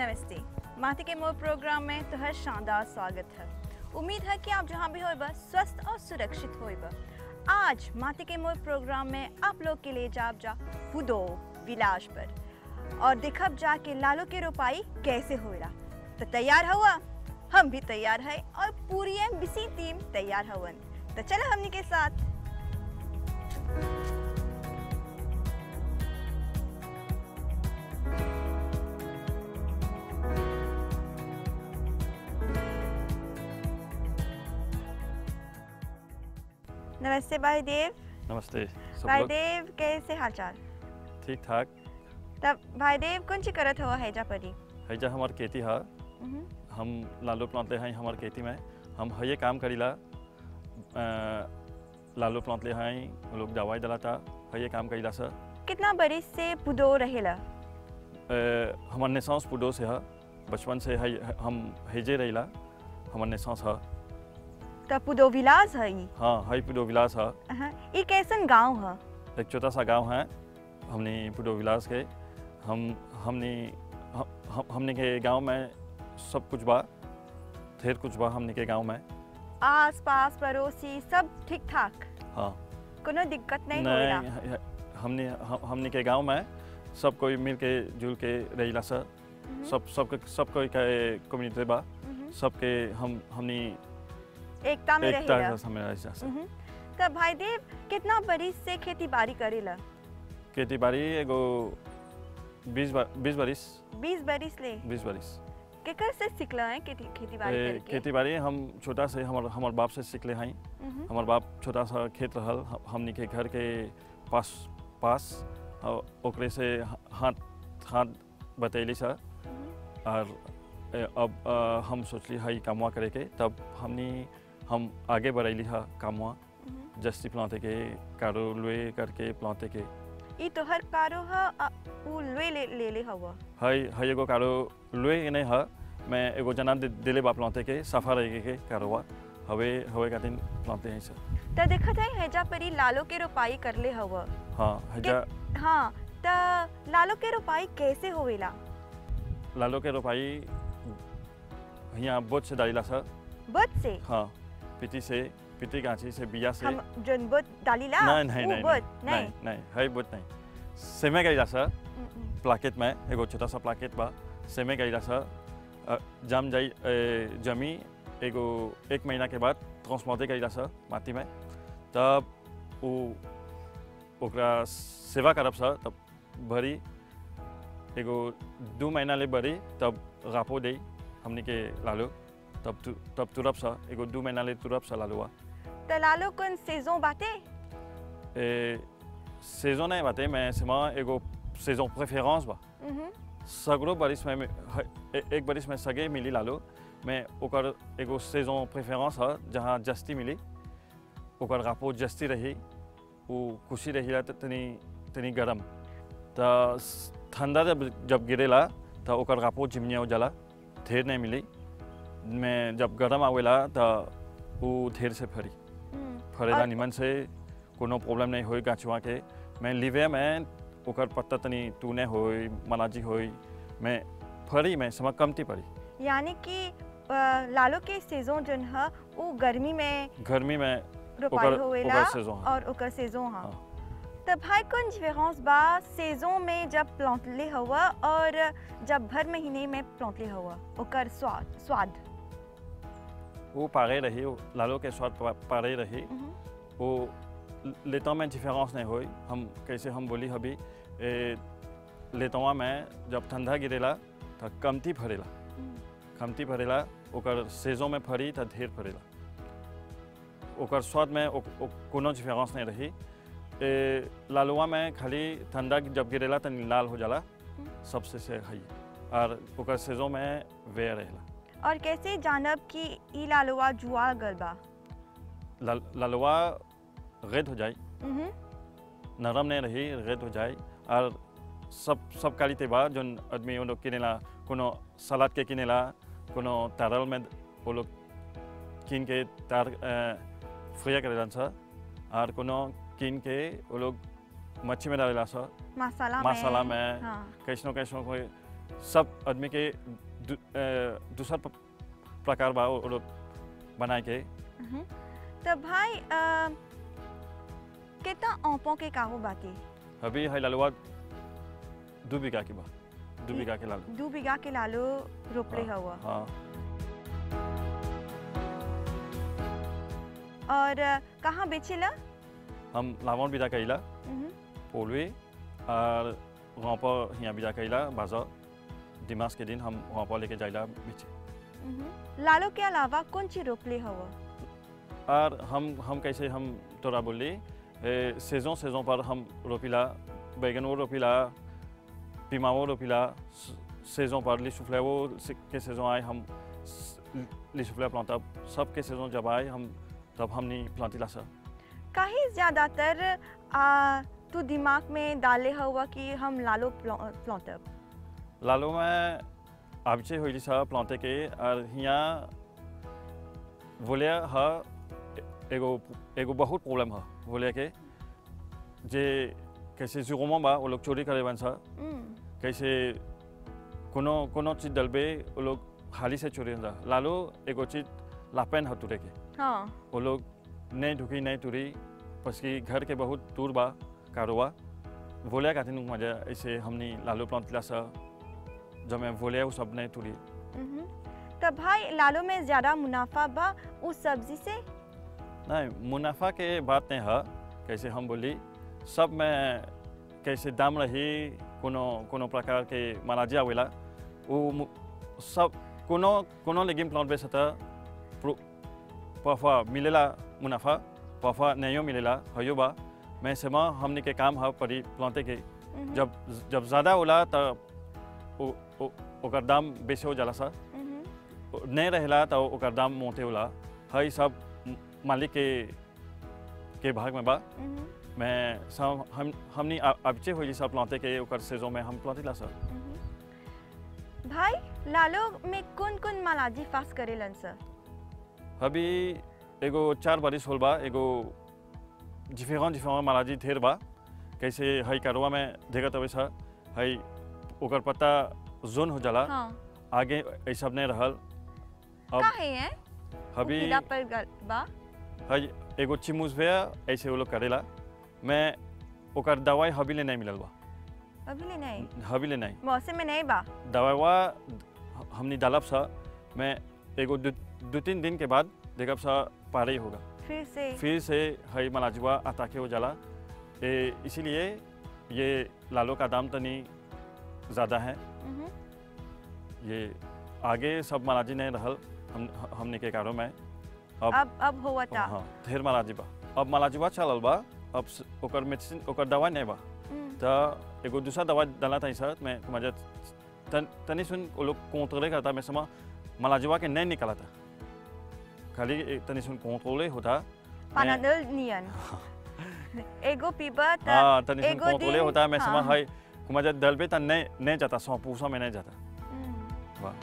नमस्ते माथे के मोर प्रोग्राम में तो हर शानदार स्वागत है उम्मीद है कि आप जहाँ भी हो स्वस्थ और सुरक्षित हो आज माथे के मोर प्रोग्राम में आप लोग के लिए जाब जा पुदो विलास पर और देखब जा के लालो के रोपाई कैसे होएला तो तैयार हुआ हम भी तैयार है और पूरी एमबीसी टीम तैयार हवन तो चलो हमनी के साथ नमस्ते भाई देव नमस्ते सब भाई लोग देव कैसे हालचाल ठीक ठाक तब भाई देव कौन सी करत हुआ हैजा परी हैजा हमार खेती है मम्म, हम लालू प्लांटले हैं हमार खेती में हम हये काम करीला अ, लालू प्लांटले हैं वो लोग दवाई डलाता हये काम करीला सर कितना बरिस से पुदो रहेला अ, हमार निसांस पुडो से है बचपन से है हम हेजे रहीला हमार निसांस है तब पुदो विलास है ई हाँ हई पुडो विलास है अहाँ, ई कैसन गांव है एक छोटा सा गांव है हमने पुडो विलास के हम हमने हम, हम- हमने के गांव में सब कुछ बा ढेर कुछ बा हमने के गांव में आस पास पड़ोसी सब ठीक ठाक हाँ कोनो दिक्कत नहीं होएला नहीं ह- हमने हम- हमने के गांव में सब कोई मिल के जुल के रहीला सर मम्म, सब सब सब कोई के कम्युनिटी बा मम्म, सबके हम हमने एकता में एकता रहेला से समय रही जा सर मम्म, तब भाई देव कितना बरिस से खेती बाड़ी करेला खेती बाड़ी एगो बीस बा, बीस बरिस बीस बरिस ले बीस बरिस केकर से सिखला है खेती खेती बाड़ी ए, करके खेती बाड़ी हम छोटा से हमार हमार बाप से सीखले हैं मम्म, हमार बाप छोटा सा खेत रहल ह- हमनी के घर के पास पास और ओकरे से ह- हाथ हाथ बतैली सर मम्म, और ए, अब अ, हम सोचली हई कामवा करे के तब हमनी हम आगे बढ़ैली हा कामवा मम्म। जस्ती प्लांते के कारो लुए करके प्लांते के ई तोहर कारो ह आ, उ ले ले ले ले हवा हई हई एगो कारो लुए के नहीं हा मैं एगो जना दे, दिले बा प्लांते के सफा रहे के कारोवा हवे हवे का दिन प्लांते हैं सर त देखत है हैजा परी लालो के रोपाई करले हवा हाँ हजा हाँ त लालो के रोपाई कैसे होवेला लालो के रोपाई यहाँ बोझ से डालीला सर बद से हाँ पिटी से पिटी गाछी से बिया से हम जन बद डालीला नहीं नहीं उ नहीं बद नहीं नहीं नहीं है बोझ नहीं सेमे गईला सर हम्म, हम्म। प्लाकेट में एगो छोटा सा प्लाकेट बा सेमे गईला सर अ, जाम जाई ए, जमी एगो एक महीना के बाद ट्रांसप्लांटे गईला सर माटी में तब उ ओकरा सेवा करब सर तब भरी एगो दू महीना ले भरी तब रापो दे हमनी के लालो तब तु, तब तुरब सर एगो दू महीना ले तुरब सर लालुआ त लालो कौन सेजों बाटे ए सेजन नहीं बाते मैं सेमा एगो सेजन प्रेफरेंस बा मम्म, सगरो बारिश में में- ह- ए- एक बारिश में सगे मिली लालो मैं ओकर एगो सेजन प्रेफरेंस है जहाँ जस्ती मिली ओकर रापो जस्ती रही वो खुशी रही त तनी तनी गरम त स- ठंडा जब जब गिरेला त ओकर रापो चिमनिया हो जाला ढेर नहीं मिली मैं जब गरम आवेला त वो ढेर से फरी हम्म। फरेला और- निमन से कोनो प्रॉब्लम नहीं होई गाछुआ के मैं लिवे में ओकर पत्ता तनी टूने होई मनाजी होई मैं फरी में समा कमती पड़ी यानी कि अ, लालो के सेजों जन ह उ गर्मी में गर्मी में रोपाई ओकर- होवेला ओकर सेजों ह। और ओकर सेजों हा हाँ। त भाई कौन डिफरेंस बा सेजों में जब प्लांटले हवा और जब भर महीने में प्लांटले हवा ओकर स्वाद स्वाद वो पारे रही वो लालो के स्वाद पा- पारे रही मम्म, वो लेता में डिफरेंस नहीं होई हम कैसे हम बोली अभी ए, लेतवा में जब ठंडा गिरेला त कमती फरेला हम्म। कमती फरेला ओकर सेजों में फरी त ढेर फरेला ओकर स्वाद में ओ, ओ, कोनो डिफरेंस नहीं रही ए, लालुआ में खाली ठंडा जब गिरेला त लाल हो जाला सबसे से हई और ओकर सेजों में वे रहेला और कैसे जानब कि ई लालवा जुआ गल बा लाल लालुआ रेड हो जाए मम्म, नरम नहीं रही रेड हो जाए और सब सब क्वालिटी बा जोन आदमी वो लोग किनेला कोनो सलाद के किनेला कोनो तारल में वो लोग किन के तार फ्रिया करेला छ और कोनो किन के वो लोग मच्छी में डालेला छ मसाला में मसाला में हाँ कैसनो कैसनो कोई सब आदमी के दू- अ, दूसर प- प्रकार बा वो लोग बनाए के हम्म। तो भाई अ, कितना औपों के काहो बाकी अभी है लालुआ दो बीघा की बा दो ये- बीघा के लालू दू बीघा के लालो रोपले हाँ, हुआ हाँ और अ, कहाँ बेचेला हम लावन बिदा कइला हम्म। पोलवे और वहाँ पर यहाँ बिदा कइला बाजार दिमाग के दिन हम वहाँ पर लेके जाइला बीचे हम्म। लालो के अलावा कौन सी रोपले हुआ और हम हम कैसे हम तोरा बोली सीजन सीजन पर हम रोपिला बैगनो रोपिला पिमाओ रोपिला सीजन पर लिसुफ्लेवो के सीजन आए हम लिसुफ्ले प्लांट सब के सीजन जब आए हम तब हमने प्लांटिला सर काहे ज्यादातर आ, तू दिमाग में डाले हुआ कि हम लालो प्लॉटअप लालो में आबिचे हुई सा प्लांटे के और यहाँ बोले हा एगो एगो बहुत प्रॉब्लम है बोले के जे कैसे जुगमा बा वो लोग चोरी करे बन सा कैसे कोनो कोनो चीज डलबे वो लोग हाली से चोरी हो लालो एगो चीज लापेन है तुरे के हाँ वो लोग नहीं ढुकी नहीं तुरी पसकी घर के बहुत दूर बा कारोबा बोले का दिन मजा ऐसे हमने लालू प्लांट ला सा जब मैं बोले वो सब नहीं तुरी हम्म। तो भाई लालो में ज्यादा मुनाफा बा उस सब्जी से नहीं मुनाफा के बात नहीं है कैसे हम बोली सब में कैसे दाम रही कोनो कोनो प्रकार के मनाजिया आवेला वो मु- सब कोनो कोनो लेगिम प्लांट बेच सता पफा मिलेला मुनाफा पफा नहीं मिलेला हयो बा मैं सेमा हमने के काम है परी प्लांटे के हम्म। जब जब ज़्यादा होला तब ओ- ओ- ओकर दाम बेचे हो जाला सा हम्म। नहीं रहेला तो ओकर दाम मोटे होला हई सब म- मालिक के के भाग में बा हम्म। मैं सब हम हमनी अबचे हो सब प्लांटे के ओकर सीजन में हम प्लांटे ला सर हम्म। भाई लालो में कौन कौन मालाजी फास करेलन सर अभी एगो चार बारिश होल बा एगो डिफरेंट डिफरेंट मालाजी ढेर बा कैसे हई कारोबा में देखत हवे सर हई ओकर पत्ता जोन हो जाला हाँ आगे ऐ सब नहीं रहल अब काहे हैं अभी पीला पर गल- बा हई एगो चिमूस भे ऐसे वो लोग करेला मैं ओकर दवाई हबीले नहीं मिलल बा अभी ले नहीं हबीले नहीं मौसम में नहीं बा दवाईवा हमनी डालब सा मैं एगो दू दू तीन दिन के बाद देखब सा पारे ही होगा फिर से फिर से हई मलाजुआ अताके हो जाला ए इसीलिए ये लालो का दाम तनी ज़्यादा है हम्म। ये आगे सब मलाजी नहीं रहल हम हमने के कारों में अब अब अब हुआ था हाँ ढेर मलाजी बा अब मलाजुआ चलल बा अब स- ओकर मेडिसिन ओकर दवाई नहीं बा हम्म। त एगो दूसरा दवा डाला था सर मैं मजा तन तनी सुन वो लोग कंट्रोले करता मैं समा मलाजुआ के नहीं निकाला था खाली एक तनी सुन कंट्रोले होता मैं- पानाडोल नियन एगो पीबा त हाँ तनी सुन एगो कंट्रोले दिन- होता मैं समा हाँ। हाय मजा दलबे त नहीं नहीं जाता सौ पूसा में नहीं जाता हम्म। वाह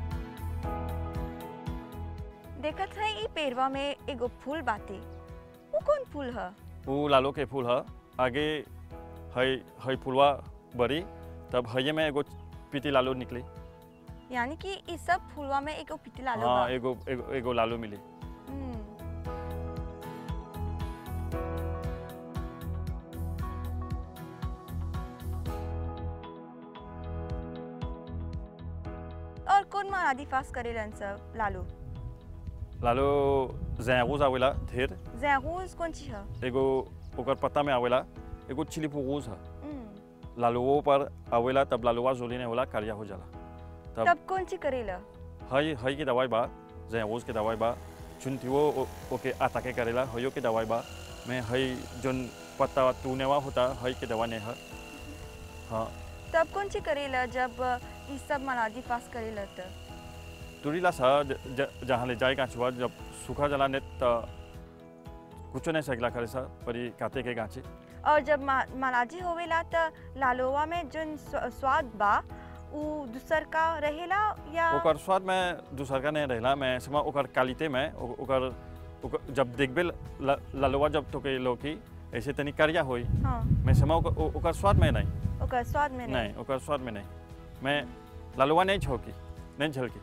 देखत है ई पेड़वा में एगो फूल बाटे वो कौन फूल है वो लालो के फूल है आगे हई हई फूलवा बड़ी तब हये में एगो पीती लालो निकली यानी कि ई सब फूलवा में एगो पिटला लो हाँ एगो एगो एगो लालो मिली और कौन मारादी फास करेलन सब लालू लालो जैगोज आवेला ढेर जैगूज कौन ची है एगो ओकर पत्ता में आवेला एगो चिली फूगूज है हम्म। लालुओ पर आवेला तब लालुआ जोली ने होला कारिया हो जाला तब तब कौन ची करेला हई हई की दवाई बा जैगोज के दवाई बा चुनतिवो ओ- ओके आताके करेला हयो के दवाई बा मैं हई जोन पत्ता टूनेवा होता हई के दवा नहीं है हाँ तब कौन ची करेला जब ई सब मारादी फास करेला त तुरीला सा ज- ज- जहाँ ले जाए गाछुआ जब सूखा जला ने त कुछ नहीं सकला करे सा परी काते के गाछी और जब मा- मालाजी होवेला त लालोवा में जोन स्व- स्वाद बा उ दूसर का रहेला या ओकर स्वाद में दूसर का नहीं रहला मैं समा ओकर क्वालिटी में ओ- ओकर ओकर जब देखबे ल- ललवा जब तो के लोकी ऐसे तनी करिया होई हाँ मैं समा ओकर, ओ- ओकर स्वाद में नहीं ओकर स्वाद में नहीं नहीं ओकर स्वाद में नहीं मैं लालुआ नहीं छोकी नहीं झलकी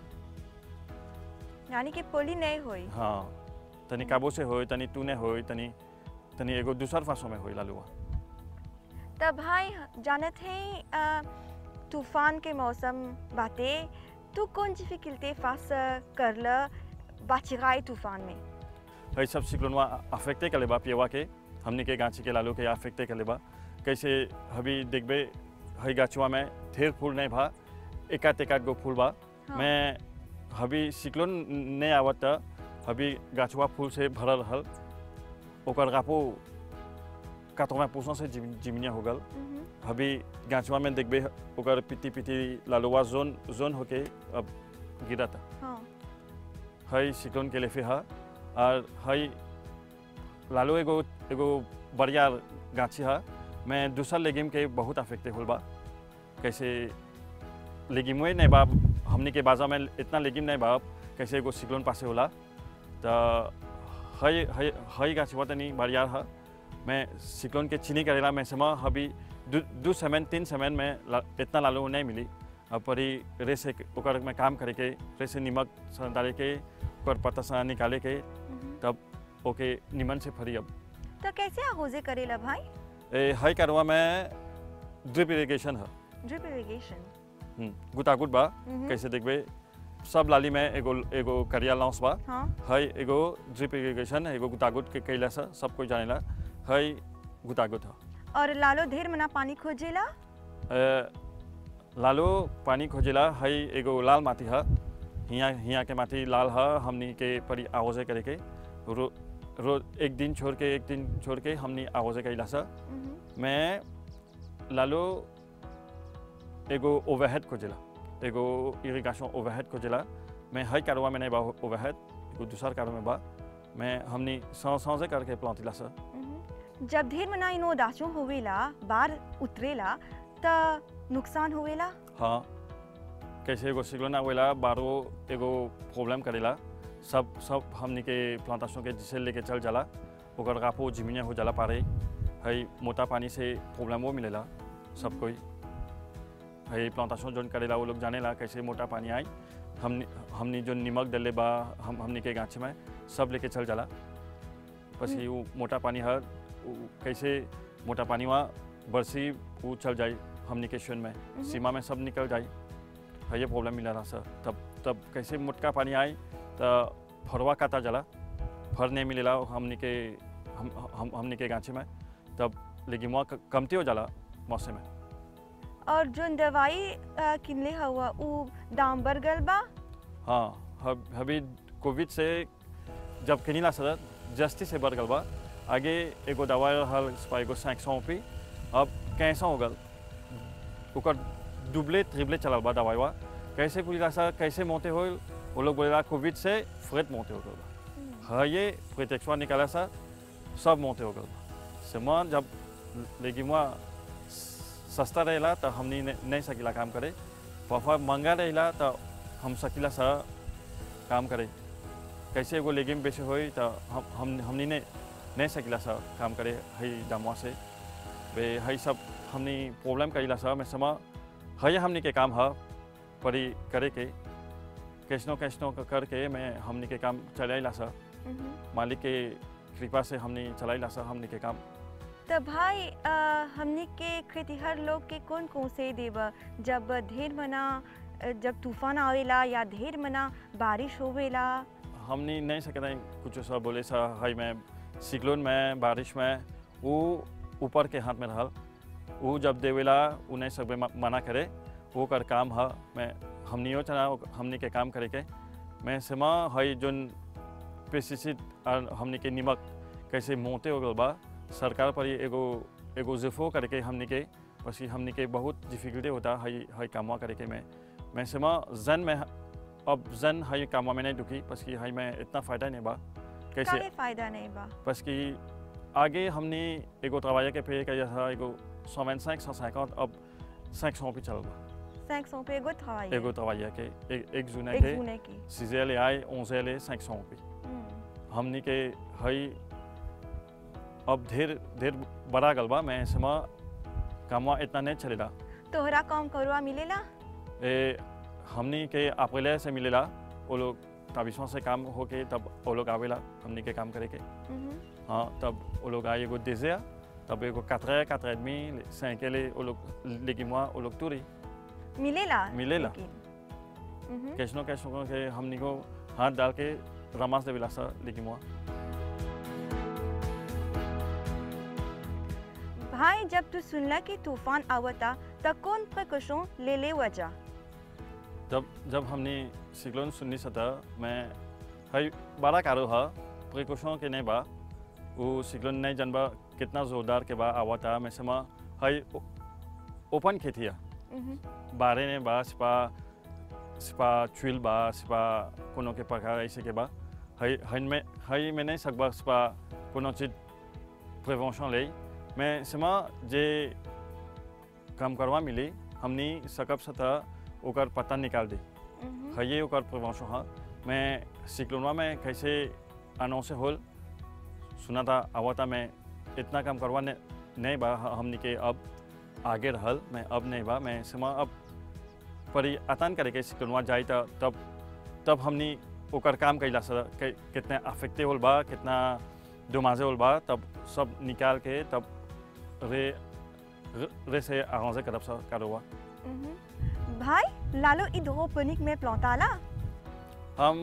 यानी कि पोली नहीं हुई हाँ तनी काबू से होई तनी तूने होई तनी तनी एगो दूसर फांसों में होई लालुआ तब भाई जानत है अ, तूफान के मौसम बाते तू कौन सी फिकिलते फास कर ल बाचिगाई तूफान में है सब सिक्लोनवा अफेक्टे कर लेबा पियवा के हमनी के गाछी के लालू के अफेक्टे कर लेबा कैसे अभी देखबे है गाछुआ में ढेर फूल नहीं भा एकात एकात गो फूल बा हाँ। मैं अभी सिक्लोन नहीं आवत त अभी गाछुआ फूल से भरल रहल ओकर गापो कातों पूछों से जिम, जिमिया हो गल मम्म, अभी गाछुआ में देखबे ओकर पिटी पिटी लालुआ जोन जोन होके अब गिरता हाँ है सिक्लोन के लेफे है और है लालू एगो एगो बढ़िया गाछी है मैं दूसर लेगिम के बहुत अफेक्टे होल बा कैसे लेगिमुए नहीं बा हमनी के बाजा में इतना लेगिम नहीं बा कैसे एगो सिक्लोन पासे होला तो है है है गाछी हुआ तनी बढ़िया है मैं सिक्लोन के चीनी करेला मैं समा अभी दू दू सेमेन तीन सेमेन में ला, इतना लालू नहीं मिली अब परी रेसे के- ओकर में काम करे के रेसे निमक सन डाले के ओकर पत्ता सा निकाले के मम्म। तब ओके निमन से फरी अब तो कैसे आगोजे करेला भाई ए हाई करवा में ड्रिप इरिगेशन है ड्रिप इरिगेशन हम्म, गुतागुत बा कैसे देखबे सब लाली में एगो एगो करिया लॉन्स बा हाँ है एगो ड्रिप इरिगेशन एगो गुतागुत के कैला सा सब कोई जानेला है गुतागुत है और लालो ढेर मना पानी खोजेला ए, लालो पानी खोजेला है एगो लाल माटी है हियाँ हियाँ के माटी लाल है हमनी के परी आगोजे करे के रो रोज एक दिन छोड़ के एक दिन छोड़ के हमनी आगोजे कैला सा मम्म, मैं लालो एगो ओवरहेड खोजेला एगो इरिगेशन ओवरहेड खोजेला मैं हर कारवा में नहीं बा ओवरहेड एगो दूसर कारवा में बा मैं हमनी सौ सौसे करके प्लांटिला सा मम्म। जब ढेर मना इनो दाचो होवेला बार उतरेला त नुकसान होवेला हाँ कैसे एगो सिग्लोना वेला बारो एगो प्रॉब्लम करेला सब सब हमनी के प्लांटेशन के जिसे लेके चल जाला ओकर गापो जिमिया हो जाला पारे है मोटा पानी से प्रॉब्लमो मिलेला सब कोई है प्लांटेशन जोन करेला वो लोग जानेला कैसे मोटा पानी आई हमनी हमनी जो निमक डले बा हम हमनी के गाछ में सब लेके चल जाला बस ये वो मोटा पानी है वो कैसे मोटा पानी वहाँ बरसी वो चल जाए हमनी के शून में मम्म। सीमा में सब निकल जाए है ये प्रॉब्लम मिला रहा सर तब तब कैसे मोटका पानी आई तो फरवा काटा जला फर नहीं मिलेला हमनी के हम हम हमनी के गाछी में तब लेकिन वहाँ कमती हो जाला मौसम में और जो दवाई अ, किनले हुआ उ दाम बढ़ गल बा हाँ हब अभी कोविड से जब किनीला सर जस्ती से बढ़ गल बा आगे एगो दवाई रहल इस एगो सैक सौ पी अब कैसा हो गल ओकर दुबले त्रिबले चलल बा दवाई बा कैसे पूछला सर कैसे मोते हो वो लोग बोलेला कोविड से फ्रेट मोते हो गल बा हाँ ये प्रोटेक्शन निकाला सा सब मोते हो गल बा से मैं जब लेकिन वहाँ सस्ता रहेला तो हमनी ने- नहीं सकीला काम करे पफा महंगा रहेला तो हम सकीला सा काम करे कैसे एगो लेगिम बेचे होई तो हम हम हमनी ने नहीं सकीला सा काम करे हई दामवा से वे हई सब हमनी प्रॉब्लम करीला सा मैं समा हई हमनी के काम है परी करे के कैसनो कैसनो क- करके मैं हमनी के काम चलाइला सा मम्म। मालिक के कृपा से हमनी चलाइला सा हमनी के काम तो भाई अ, हमनी के खेतीहर लोग के कौन कौन से देव जब ढेर मना अ, जब तूफान आवेला या ढेर मना बारिश होवेला हमनी नहीं सकते हैं कुछ सब बोले सा हाई में सिक्लोन में बारिश में वो ऊपर के हाथ में रहल वो जब देवेला वो नहीं सब मना करे वो कर काम है मैं हमनियो चना हमनी के काम करे के मैं समा हई जोन पेस्टिसाइड और हमनी के निमक कैसे मोते हो गल बा सरकार पर ही एगो एगो जिफो करके हमनी के बस ये हमनी के बहुत डिफिकल्टी होता हई हई कामवा करे के मैं मैं समा जन में अब जन हई कामवा में नहीं दुखी बस कि हई में इतना फ़ायदा नहीं बा कैसे काहे फायदा नहीं बा बस कि आगे हमने एगो तवाया के पे किया था एगो सौ cinq सौ cinquante अब cinq सौ पे चल बा 500 पे एगो travail एगो तवाया के एक एक जूने एक के जुने की सिजेल आए ओंजेल cinq सौ पे हम्म। हमनी के हई अब ढेर ढेर बड़ा गल बा मैं समा कामवा इतना नहीं चलेला तोहरा काम करवा मिलेला ए हमनी के अप्रैल से मिलेला वो लोग ताबिशों से काम होके तब वो लोग आवेला हमनी के काम करे के Mhm. हाँ तब वो लोग आए एगो désert तब एगो quatre heures quatre heures et demie cinq les वो लोग लेकिन moi वो लोग टूरी मिलेला मिलेला। लेकिन। Mhm. कैसनो कैसनो के हमनी को हाथ डाल के रमास देवेला सा लेकिन moi भाई जब तू सुनला कि तूफान आवता त कौन प्रिकॉशन ले ले वजह जब जब हमने सिक्लोन सुननी सता मैं हई बड़ा कारो हा प्रिकॉशन के नहीं बा वो सिक्लोन नहीं जानबा कितना जोरदार के बा आवता मैं समा हई ओपन खेतिया Mhm. बारे ने बा सिपा सिपा चुइल बा सिपा कोनो के पका ऐसे के बा हई हन में हई में नहीं सकबा सिपा कोनो चीज प्रिवेंशन ले मैं समा जे काम करवा मिली हमनी सकब सता ओकर पता निकाल दी Mhm. हये ओकर प्रिवेंशन हा मैं सिक्लोनवा में कैसे अनाउंस होल सुना था आवता मैं इतना काम करवा ने, नहीं बा ह- हमनी के अब आगे रहल मैं अब नहीं बा मैं समा अब परी आतान करे के सिक्लोनवा जाई त तब तब हमनी ओकर काम कैला सर के, कितना अफेक्टे होल बा कितना दुमाजे होल बा तब सब निकाल के तब रे रे, रे से आरांजे करब सा कारोवा Mhm. भाई लालो हाइड्रोपोनिक में प्लांटाला हम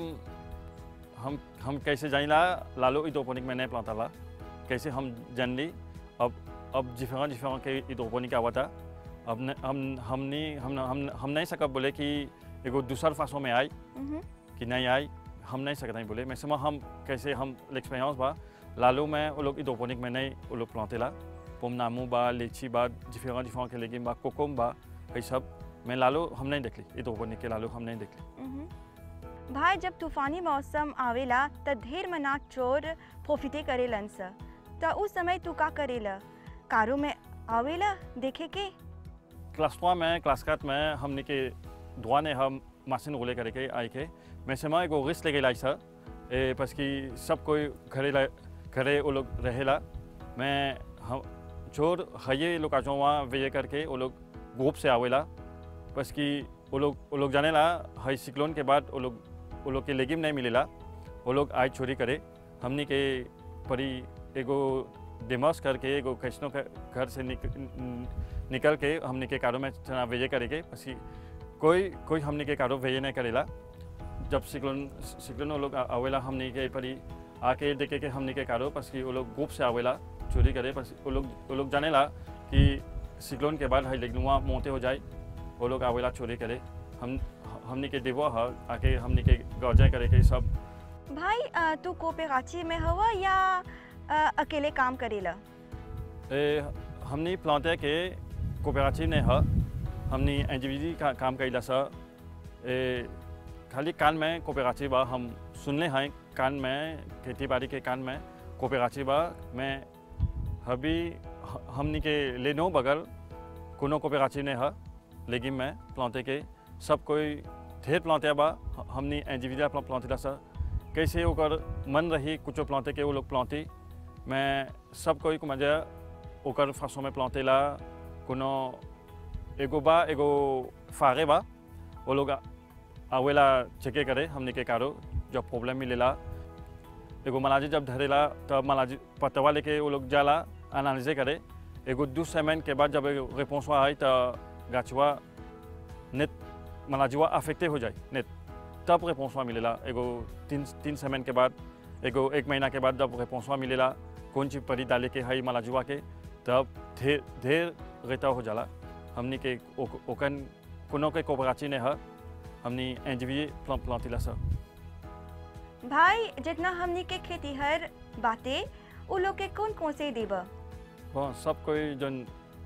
हम हम कैसे जानिला लालो इडोपोनिक में नहीं प्लांटा ला कैसे हम जान ली अब अब जिफेरा जिफेरा के इडोपोनिक आवा था अब न, हम हमनी हम हम हम नहीं सकब बोले कि एगो दूसर फासों में आई Mhm. कि नहीं आई हम नहीं सकते बोले मैं समा हम कैसे हम एक्सपीरियंस बा लालो में वो लोग इडोपोनिक में नहीं वो लोग प्लांटे ला पोमनामू बा लीची बा जिफेरा जिफेरा के लेगिन बा कोकोम बा ये सब मैं लालो हम नहीं देख ली इडोपोनिक के लालो हम नहीं देख ली Mhm. भाई जब तूफानी मौसम आवेला त ढेर मना चोर प्रोफिटे करेलन स त उस समय तू का करेला कारो में आवेला देखे के क्लास थ्री में क्लास quatre में हमने के दुआ ने हम मशीन रोले करके आई के मैं से मैं एगो रिस्क लेके लाई सर ए बस कि सब कोई घरे ला घरे वो लोग रहेला मैं हम चोर हये लोग आज वहाँ वे करके वो लोग ग्रुप से आवेला बस कि वो लोग वो लोग जाने ला हई सिक्लोन के बाद वो लोग वो लोग के लेगिम नहीं मिलेला वो लोग आई चोरी करे हमने के परी एगो डेमोस करके एगो कैसनो के घर से निक, न- निकल के हमने के कारो में चना वेजे करेके पसी कोई कोई हमने के कारो वेजे नहीं करेला जब सिक्लोन सिक्लोन वो लोग आ- आवेला हमने के परी आके देखे के हमने के कारो पस कि वो लोग ग्रुप से आवेला चोरी करे पस वो लोग वो लोग जानेला कि सिक्लोन के बाद हई लेकिन वहाँ मोते हो जाए वो लोग आवेला चोरी करे हम हमने के देवो ह आके हमने के गौजे करे के सब भाई अ, तू कोपेराची में हवा या अ, अकेले काम करेला ए, हमने प्लांटे के कोऑपरेटिव ने ह हमने एनजीबी का काम कैला सा ए, खाली कान में कोऑपरेटिव बा हम सुनले हैं कान में खेती बाड़ी के कान में कोऑपरेटिव बा मैं अभी ह- हमनी के लेनो बगल कोनो कोऑपरेटिव ने ह लेकिन मैं प्लांटे के सब कोई ढेर प्लांटे बा ह- हमनी एनजीबी प्लांटे सा कैसे ओकर मन रही कुछ प्लांटे के वो लोग प्लांटी मैं सब कोई को मजा ओकर फासों में प्लांटे ला कोनो एगो बा एगो फागे बा वो लोग आ- आवेला चेके करे हमने के कारो जब प्रॉब्लम मिलेला एगो मलाजी जब धरेला तब मलाजी पतवा लेके वो लोग जाला एनालिजे करे एगो दू सेमेन के बाद जब एगो रिपोर्सवा आई तो गाछवा नेट मलाजीवा अफेक्टे हो जाए नेट तब रिपोर्सवा मिलेला एगो तीन तीन सेमेन के बाद एगो एक महीना के बाद जब रिपोर्सवा मिलेला कौन चीज परी डाले के हई मलाजुआ के तब ढेर ढेर रेता हो जाला हमनी के ओक- ओकन कोनो के कोपराची ने ह हमनी एनजीबी प्लांट प्लांटिला सा भाई जितना हमनी के खेती हर बातें उ लोग के कौन कौन से देबा हाँ सब कोई जन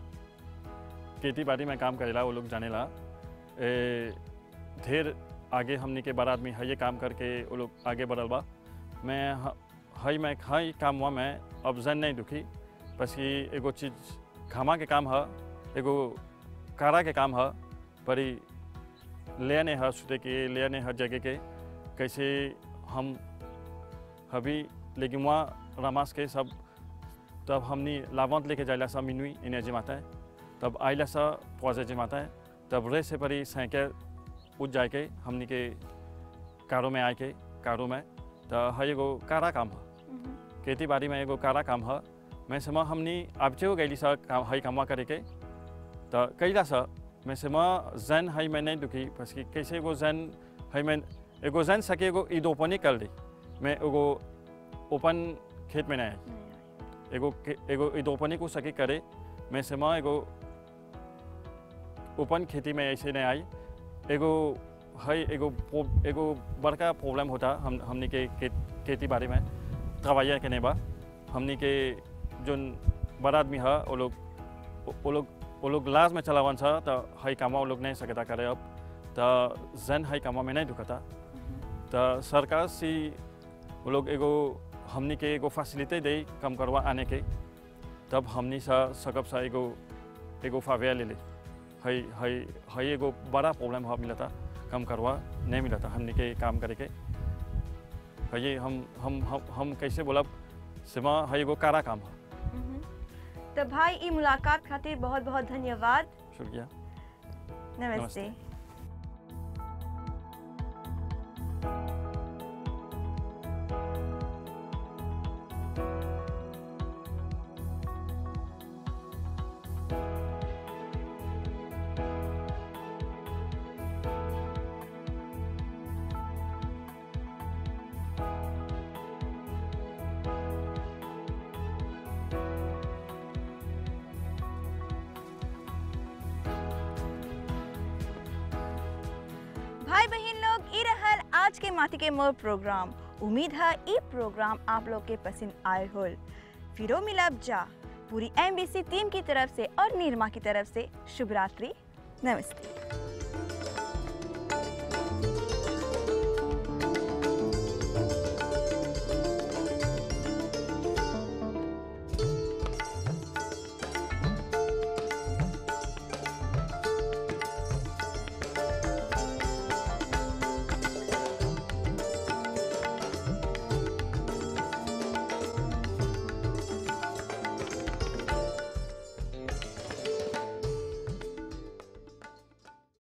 खेती बाड़ी में काम करेला वो लोग जानेला ए, ढेर आगे हमनी के बड़ा आदमी है ये काम करके वो लोग आगे बढ़ल बा मैं ह- हई मैं हई काम हुआ मैं अब जन नहीं दुखी बस कि एगो चीज घामा के काम है एगो कारा के काम है परी ले ने हर सुते के ले ने हर जगह के कैसे हम अभी लेकिन वहाँ रमास के सब तब हमनी लावंत लेके जाइला सा मिनुई इन्हें जमाता है तब आइला सा पौजे जमाता है तब रे से परी सैके उठ जाए के हमनी के कारो में आए के कारो में तो है एगो कारा काम है मम्म, खेती बाड़ी में एगो कारा काम है मैं समय हमनी आबचे गईली सा काम है कामवा करे के तो कैला सा मैं समय जैन है मैं नहीं दुखी बस कि कैसे एगो जैन है मैं एगो जैन सके एगो ईद ओपन ही कर दी मैं एगो ओपन खेत में नहीं आई नहीं आई। एगो के- एगो ईद ओपन ही को सके करे मैं समय एगो ओपन खेती में ऐसे नहीं आई एगो है एगो प्रो- एगो बड़का प्रॉब्लम होता हम हमनी के के- खेती बाड़ी में दवाइया के नहीं बा हमनी के जो बड़ा आदमी है वो लोग वो लोग वो लोग लाज में चलावन सा तो है कामा वो लोग नहीं सकता करे अब तो जन है कामा में नहीं ढुकता तो सरकार से वो लोग एगो हमनी के एगो फैसिलिटी दे कम करवा आने के तब हमनी सा सकब सा एगो एगो फावेया ले ले है है है एगो बड़ा प्रॉब्लम है मिलता कम करवा नहीं मिलता हमनी के काम करे के है ये हम हम हम हम कैसे बोलब सिमा है एगो कारा काम है मम्म। तो भाई ई मुलाकात खातिर बहुत बहुत धन्यवाद शुक्रिया नमस्ते, नमस्ते। भाई बहन लोग ई रहल आज के माटी के मोर प्रोग्राम उम्मीद है ई प्रोग्राम आप लोग के पसंद आए होल फिरो मिलब जा पूरी एमबीसी टीम की तरफ से और नीरमा की तरफ से शुभ रात्रि नमस्ते